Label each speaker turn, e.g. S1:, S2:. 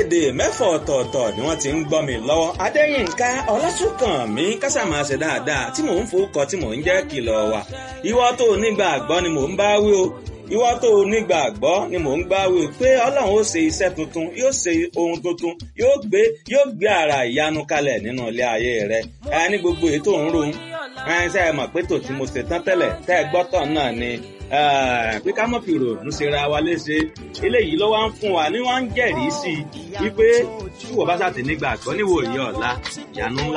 S1: orílẹ̀-èdè mẹ́fọ̀ ọ̀tọ̀ọ̀tọ̀ ni wọ́n ti ń gbọ́ mi lọ́wọ́ adéyínká ọlásùnkànmí kásámàṣe dáadáa tí mò ń fowókọ tí mò ń jẹ́ kìlọ̀ wà ìwọ tó nígbàgbọ́ ni mò ń bá wí o ìwọ tó nígbàgbọ́ ni mò ń gbá wí pé ọlọ́run ó ṣe iṣẹ́ tuntun yóò ṣe ohun tuntun yóò gbé yóò gbé ara ìyanu kalẹ̀ nínú ilé ayé rẹ ẹ ní gbogbo èyí tó ń ro ẹ ṣe é mọ̀ pé tòtí mo ṣe tán tẹ́lẹ̀ tẹ́ ẹ gbọ́tọ̀ náà ni pé ká mọ̀ fi ròònù ṣera wa léṣe eléyìí ló wá ń fún wa ní wọ́n ń jẹ́rìí sí i wípé tí wọ́n bá ṣàtì nígbàgbọ́ níwòye ọ̀la ìyanu ńlá